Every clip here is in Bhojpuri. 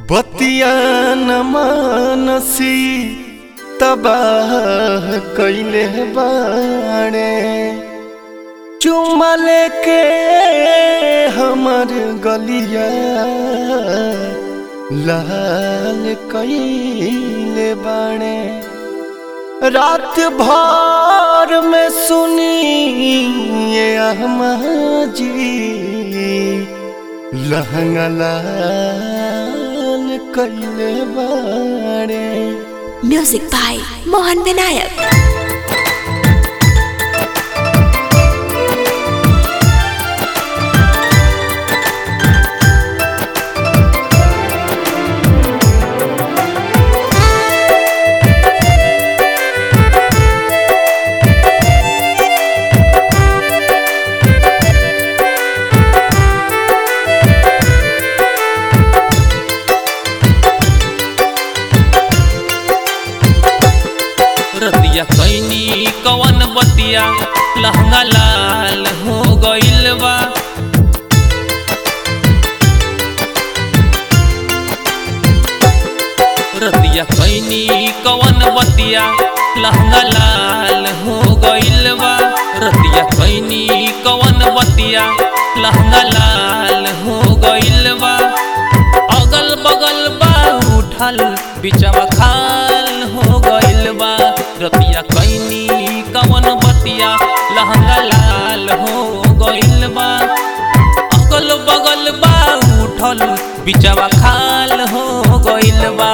बतिया न मानसी तबाह कैले बाणे चुमा लेके हमर गलिया लाल कैले बाणे रात भर में सुनी ये अहमा जी लहंगा लाल कैले बाणे Music by Mohan Vinayak. रतिया कैनी कवन बतिया लहंगा लाल हो गइल बा रतिया कैनी कवन बतिया लहंगा लाल हो गइल बा रतिया कैनी कवन बतिया लहंगा लाल हो गइल बा अगल बगल बा उठल बिचवा खाल हो गइल बा रतिया कैनी कवन बतिया लहंगा लाल हो गइल बा अगल बगल बा उठल बिचवा खाल हो गइल बा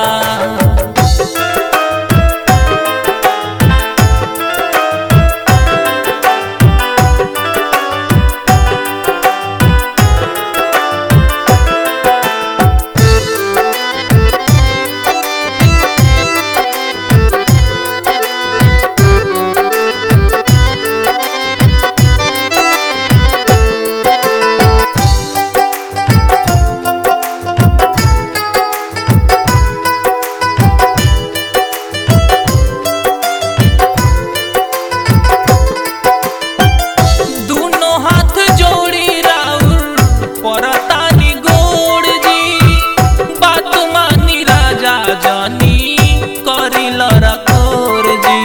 दुनो हाथ जोड़ी राउर परतानी गोड़ जी बात मानी राजा जानी करिल रखोर जी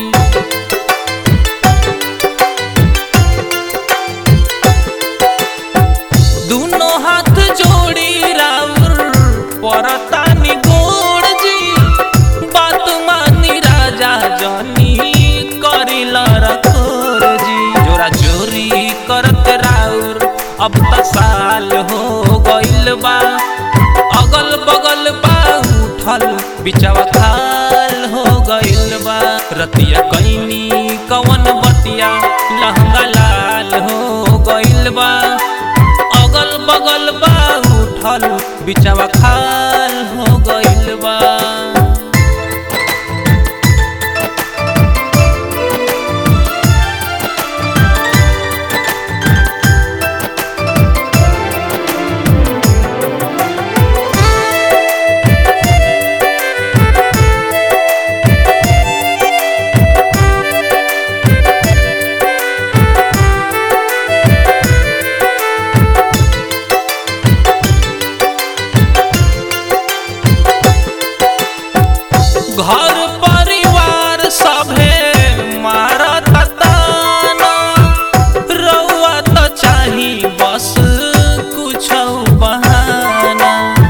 दुनो हाथ जोड़ी राउर परतानी गोड़ जी बात मानी राजा जानी करिल रखोर जी जोरा चोरी करत राउर अब त साल हो गइल बा अगल बगल बा उठल बिचवा खाल हो गइल बा रतिया कैनी कवन बतिया लहंगा लाल हो गइल बा अगल बगल बा उठल बिचवा खाल हो गइल बा घर परिवार सभे मारत ताना रउआ त चाही बस कुछ बहाना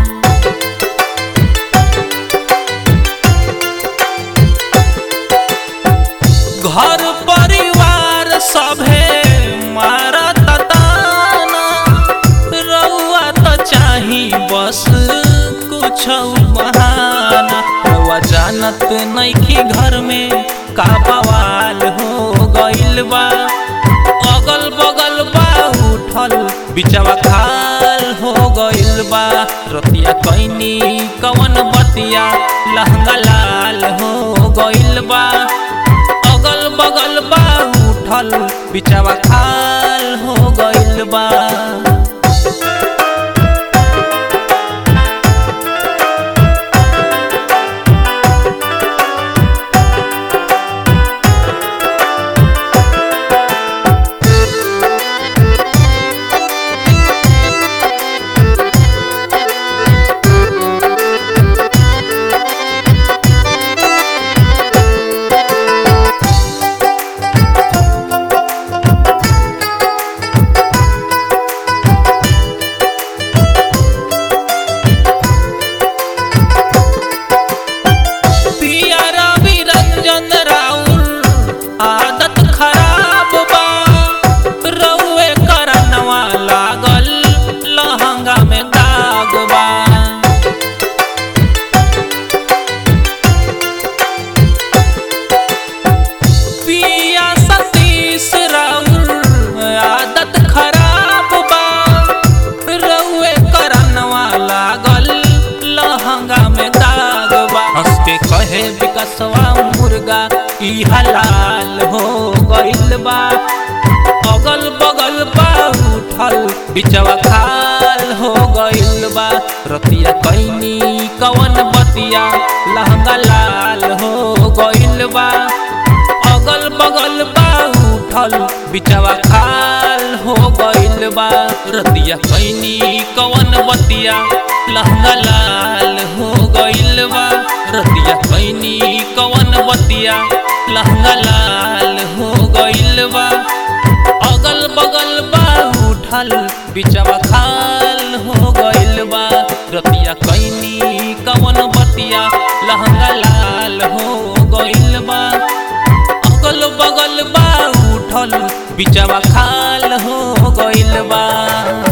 घर परिवार सभे मारत ताना रउआ त चाही बस कुछ बहाना रउआ जानत नइखी घर में का बवाल हो गइल बा अगल बगल बा उठल बिचवा खाल हो गइल बा रतिया कैनी कवन बतिया लहंगा लाल हो गइल बा अगल बगल बा उठल बिचवा खाल हो गइल बा रे हलाल हो गइल बा अगल बगल बा उठल बिचवा खाल हो गइल बा रतिया कैनी कवन बतिया लहंगा लाल हो गइल बा अगल बगल बा उठल बिचवा खाल हो गइल बा रतिया कैनी कवन बतिया लहंगा लाल हो गइल बा रतिया कैनी कवन बतिया लहंगा लाल हो गइल बा अगल बगल बा उठल बिचवा खाल हो गइल बा रतिया कैनी कवन बतिया लहंगा लाल हो गइल बा अगल बगल बा उठल बिचवा खाल हो गइल बा